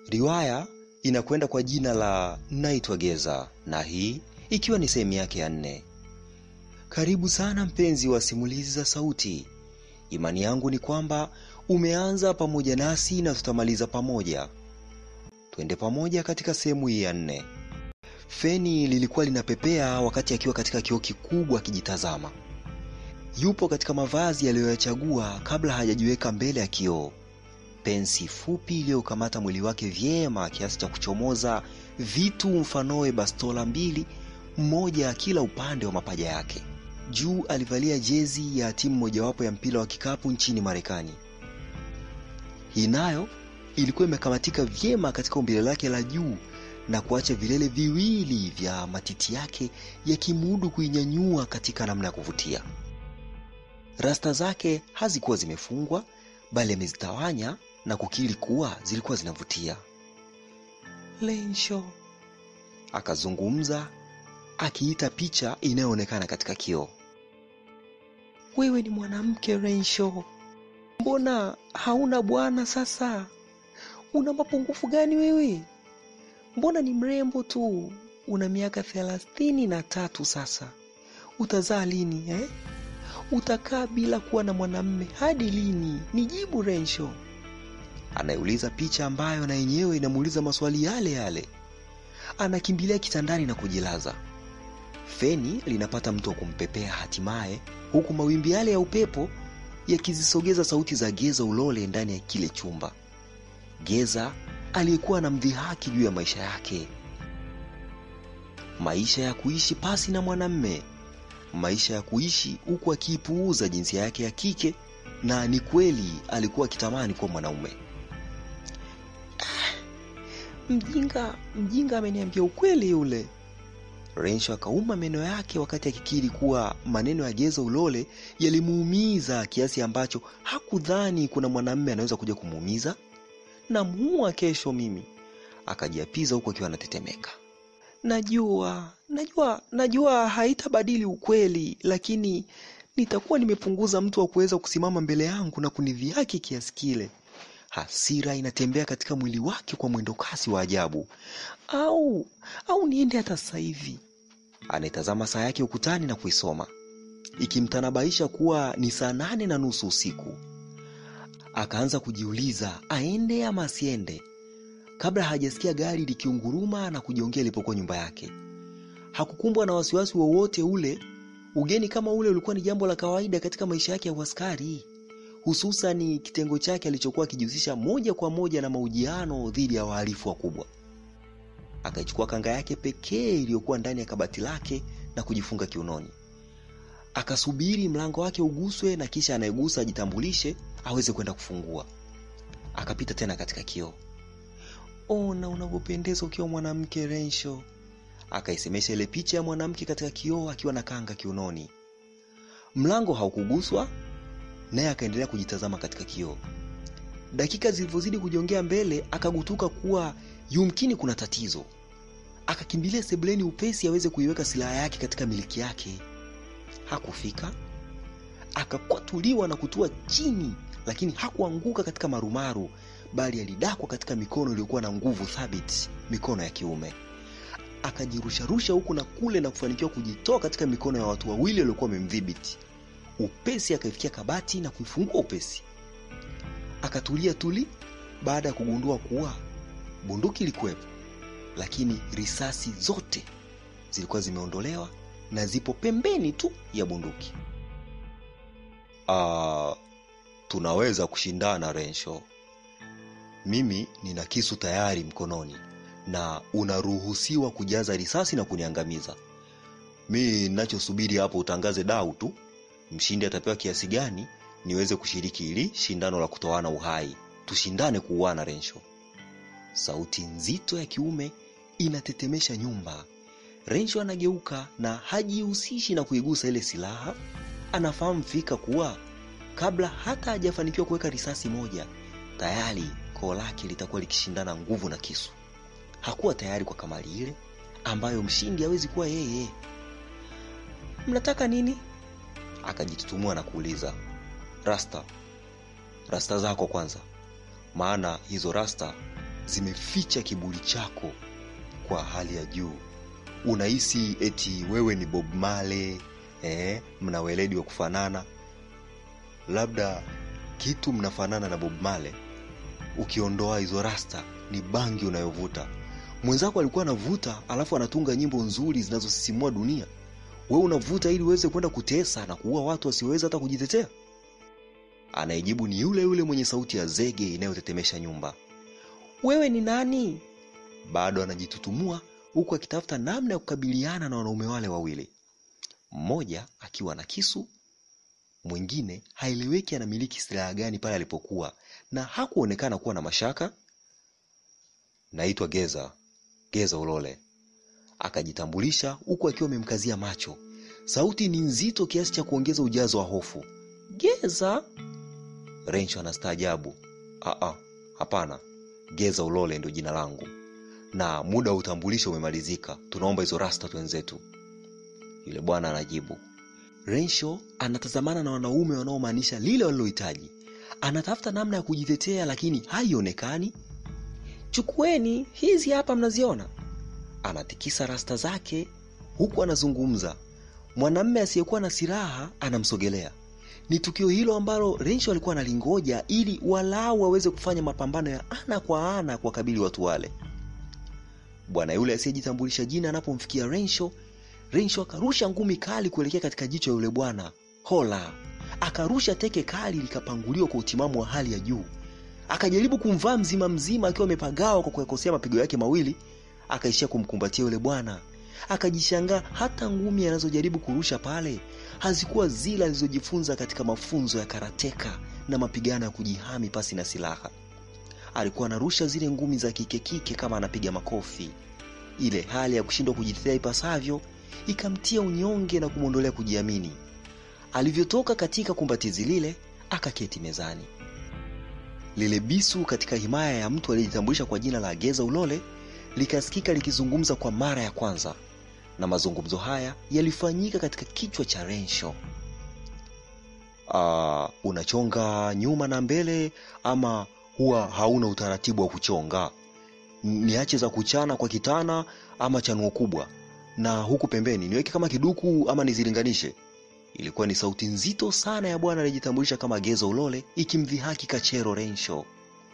Riwaya inakwenda kwa jina la Naitwa Geza na hii ikiwa ni sehemu yake ya nne. Karibu sana mpenzi wa simulizi za sauti. Imani yangu ni kwamba umeanza pamoja nasi na tutamaliza pamoja. Twende pamoja katika sehemu hii ya nne. Feni lilikuwa linapepea wakati akiwa katika kioo kikubwa akijitazama. Yupo katika mavazi aliyoyachagua kabla hajajiweka mbele ya kioo. Pensi fupi iliyokamata mwili wake vyema kiasi cha kuchomoza vitu mfanoe bastola mbili, mmoja kila upande wa mapaja yake. Juu alivalia jezi ya timu mojawapo ya mpira wa kikapu nchini Marekani. Hii nayo ilikuwa imekamatika vyema katika umbile lake la juu na kuacha vilele viwili vya matiti yake yakimudu kuinyanyua katika namna ya kuvutia. Rasta zake hazikuwa zimefungwa bali amezitawanya na kukiri kuwa zilikuwa zinavutia. Lensho, akazungumza akiita picha inayoonekana katika kioo. Wewe ni mwanamke Rensho, mbona hauna bwana sasa? Una mapungufu gani wewe? Mbona ni mrembo tu, una miaka thelathini na tatu sasa. Utazaa lini eh? Utakaa bila kuwa na mwanamme hadi lini? Nijibu Rensho. Anayeuliza picha ambayo na yenyewe inamuuliza maswali yale yale. Anakimbilia kitandani na kujilaza. Feni linapata mtu wa kumpepea hatimaye, huku mawimbi yale ya upepo yakizisogeza sauti za Geza Ulole ndani ya kile chumba. Geza aliyekuwa anamdhihaki juu ya maisha yake, maisha ya kuishi pasi na mwanamme, maisha ya kuishi huku akiipuuza jinsia yake ya kike, na ni kweli alikuwa akitamani kuwa mwanaume. Ah, mjinga mjinga ameniambia ukweli yule. Rensho akauma meno yake wakati akikiri kuwa maneno ya Geza Ulole yalimuumiza kiasi ambacho hakudhani kuna mwanamume anaweza kuja kumuumiza. Namuua kesho mimi, akajiapiza huku akiwa anatetemeka. Najua, najua, najua haitabadili ukweli, lakini nitakuwa nimepunguza mtu wa kuweza kusimama mbele yangu na kunidhihaki kiasi kile. Hasira inatembea katika mwili wake kwa mwendo kasi wa ajabu. Au au niende hata sasa hivi. Anaitazama saa yake ukutani na kuisoma, ikimtanabaisha kuwa ni saa nane na nusu usiku. Akaanza kujiuliza aende ama asiende, kabla hajasikia gari likiunguruma na kujiongea ilipokuwa nyumba yake. Hakukumbwa na wasiwasi wowote ule. Ugeni kama ule ulikuwa ni jambo la kawaida katika maisha yake ya uaskari, hususani kitengo chake alichokuwa akijihusisha moja kwa moja na mahojiano dhidi ya wahalifu wakubwa. Akaichukua kanga yake pekee iliyokuwa ndani ya kabati lake na kujifunga kiunoni. Akasubiri mlango wake uguswe na kisha anayegusa ajitambulishe aweze kwenda kufungua. Akapita tena katika kioo. Ona unavyopendeza ukiwa mwanamke Rensho, akaisemesha ile picha ya mwanamke katika kioo akiwa na kanga kiunoni. Mlango haukuguswa, naye akaendelea kujitazama katika kioo. Dakika zilivyozidi kujongea mbele, akagutuka kuwa yumkini kuna tatizo. Akakimbilia sebuleni upesi aweze kuiweka silaha yake katika miliki yake. Hakufika, akakwatuliwa na kutua chini, lakini hakuanguka katika marumaru, bali alidakwa katika mikono iliyokuwa na nguvu thabiti, mikono ya kiume. Akajirusharusha huku na kule na kufanikiwa kujitoa katika mikono ya watu wawili waliokuwa wamemdhibiti. Upesi akaifikia kabati na kuifungua upesi. Akatulia tuli baada ya kugundua kuwa bunduki ilikuwepo, lakini risasi zote zilikuwa zimeondolewa na zipo pembeni tu ya bunduki. Ah, tunaweza kushindana Rensho. Mimi nina kisu tayari mkononi na unaruhusiwa kujaza risasi na kuniangamiza. Mi ninachosubiri hapo utangaze dau tu, mshindi atapewa kiasi gani niweze kushiriki hili shindano la kutoana uhai. Tushindane kuuana Rensho. Sauti nzito ya kiume inatetemesha nyumba. Rensho anageuka na hajihusishi na kuigusa ile silaha. Anafahamu fika kuwa kabla hata hajafanikiwa kuweka risasi moja, tayari koo lake litakuwa likishindana nguvu na kisu. Hakuwa tayari kwa kamali ile ambayo mshindi hawezi kuwa yeye. Mnataka nini? Akajitutumua na kuuliza. Rasta, rasta zako kwanza, maana hizo rasta zimeficha kiburi chako kwa hali ya juu. Unahisi eti wewe ni Bob Marley, eh, mna weledi wa kufanana. Labda kitu mnafanana na Bob Marley, ukiondoa hizo rasta, ni bangi unayovuta. Mwenzako alikuwa anavuta, alafu anatunga nyimbo nzuri zinazosisimua dunia. Wewe unavuta ili uweze kwenda kutesa na kuua watu wasioweza hata kujitetea. Anayejibu ni yule yule mwenye sauti ya zege inayotetemesha nyumba. Wewe ni nani? Bado anajitutumua huku akitafuta namna ya kukabiliana na wanaume wale wawili, mmoja akiwa na kisu, mwingine haeleweki anamiliki silaha gani pale alipokuwa, na hakuonekana kuwa na mashaka. Naitwa Geza, Geza Ulole, akajitambulisha huku akiwa amemkazia macho. Sauti ni nzito kiasi cha kuongeza ujazo wa hofu. Geza? Rensho anastaajabu. Aa, hapana, Geza Ulole ndio jina langu, na muda wa utambulisho umemalizika. Tunaomba hizo rasta twenzetu. Yule bwana anajibu. Rensho anatazamana na wanaume wanaomaanisha lile walilohitaji. Anatafuta namna ya kujitetea, lakini haionekani. Chukueni hizi hapa, mnaziona? Anatikisa rasta zake huku anazungumza. Mwanamme asiyekuwa na silaha anamsogelea. Ni tukio hilo ambalo Rensho alikuwa analingoja ili walau aweze kufanya mapambano ya ana kwa ana kuwakabili watu wale. Bwana yule asiyejitambulisha jina anapomfikia Rensho, Rensho akarusha ngumi kali kuelekea katika jicho ya yule bwana. Hola! Akarusha teke kali likapanguliwa kwa utimamu wa hali ya juu. Akajaribu kumvaa mzima mzima akiwa amepagawa kwa kuyakosea mapigo yake mawili, akaishia kumkumbatia yule bwana. Akajishangaa hata ngumi anazojaribu kurusha pale hazikuwa zile alizojifunza katika mafunzo ya karateka na mapigano ya kujihami pasi na silaha. Alikuwa anarusha zile ngumi za kike kike kama anapiga makofi. Ile hali ya kushindwa kujitetea ipasavyo ikamtia unyonge na kumwondolea kujiamini. Alivyotoka katika kumbatizi lile, akaketi mezani. Lile bisu katika himaya ya mtu aliyejitambulisha kwa jina la Geza Ulole likasikika likizungumza kwa mara ya kwanza, na mazungumzo haya yalifanyika katika kichwa cha Rensho. Uh, unachonga nyuma na mbele ama huwa hauna utaratibu wa kuchonga? Niache za kuchana kwa kitana ama chanuo kubwa, na huku pembeni niweke kama kiduku ama nizilinganishe? Ilikuwa ni sauti nzito sana ya bwana aliyejitambulisha kama Geza Ulole ikimdhihaki Kachero Rensho.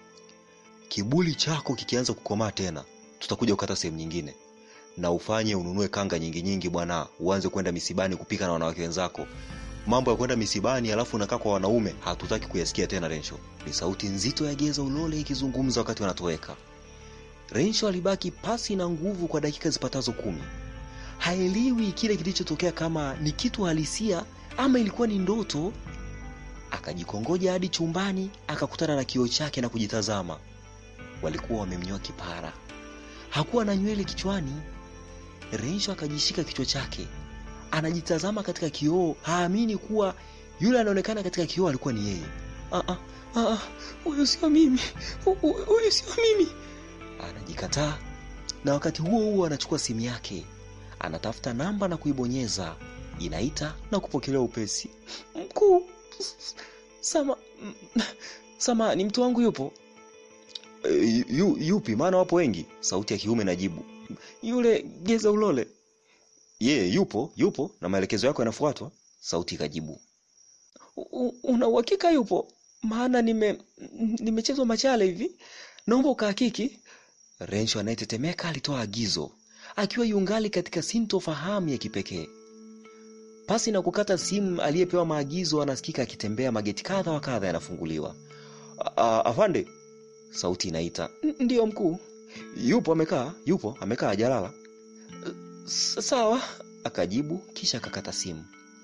Kibuli chako kikianza kukomaa tena, tutakuja kukata sehemu nyingine, na ufanye ununue kanga nyingi nyingi bwana, uanze kwenda misibani kupika na wanawake wenzako. Mambo ya kwenda misibani alafu unakaa kwa wanaume hatutaki kuyasikia tena. Rensho, ni sauti nzito ya Geza Ulole ikizungumza wakati wanatoweka. Rensho alibaki pasi na nguvu kwa dakika zipatazo kumi. Haelewi kile kilichotokea kama ni kitu halisia ama ilikuwa ni ndoto. Akajikongoja hadi chumbani, akakutana na kioo chake na kujitazama. Walikuwa wamemnyoa kipara, hakuwa na nywele kichwani. Rensho akajishika kichwa chake, anajitazama katika kioo, haamini kuwa yule anaonekana katika kioo alikuwa ni yeye. Ah, ah, huyu sio mimi, huyu sio mimi, anajikataa. Na wakati huo huo anachukua simu yake anatafuta namba na kuibonyeza. Inaita na kupokelewa upesi. Mkuu, sama sama, ni mtu wangu yupo? E, yu, yupi? Maana wapo wengi. Sauti ya kiume najibu. Yule Geza Ulole. Yeye yupo, yupo na maelekezo yako yanafuatwa. Sauti ikajibu. Una uhakika yupo? Maana nime nimechezwa machale hivi, naomba ukahakiki. Rensho anayetetemeka alitoa agizo akiwa yungali katika sintofahamu ya kipekee. Pasi na kukata simu, aliyepewa maagizo anasikika akitembea, mageti kadha wa kadha yanafunguliwa. Afande, sauti inaita. Ndiyo mkuu. Yupo amekaa, yupo amekaa, hajalala. Sawa, akajibu, kisha akakata simu.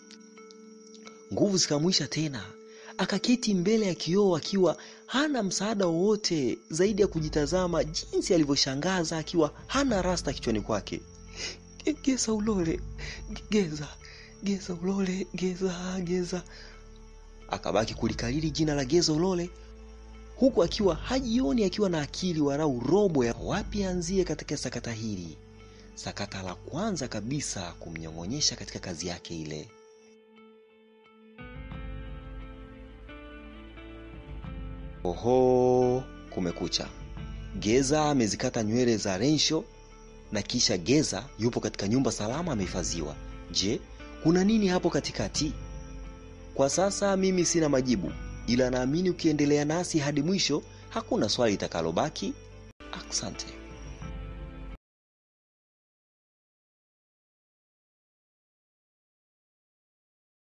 Nguvu zikamwisha tena, akaketi mbele ya kioo akiwa hana msaada wowote zaidi ya kujitazama jinsi alivyoshangaza akiwa hana rasta kichwani kwake. Geza Ulole, Geza, Geza Ulole, Geza, Geza. Akabaki kulikariri jina la Geza Ulole huku akiwa hajioni akiwa na akili warau robo ya wapi anzie katika sakata hili, sakata la kwanza kabisa kumnyong'onyesha katika kazi yake ile. Oho, kumekucha. Geza amezikata nywele za Rensho na kisha Geza yupo katika nyumba salama amehifadhiwa. Je, kuna nini hapo katikati? Kwa sasa mimi sina majibu, ila naamini ukiendelea nasi hadi mwisho hakuna swali litakalobaki. Asante.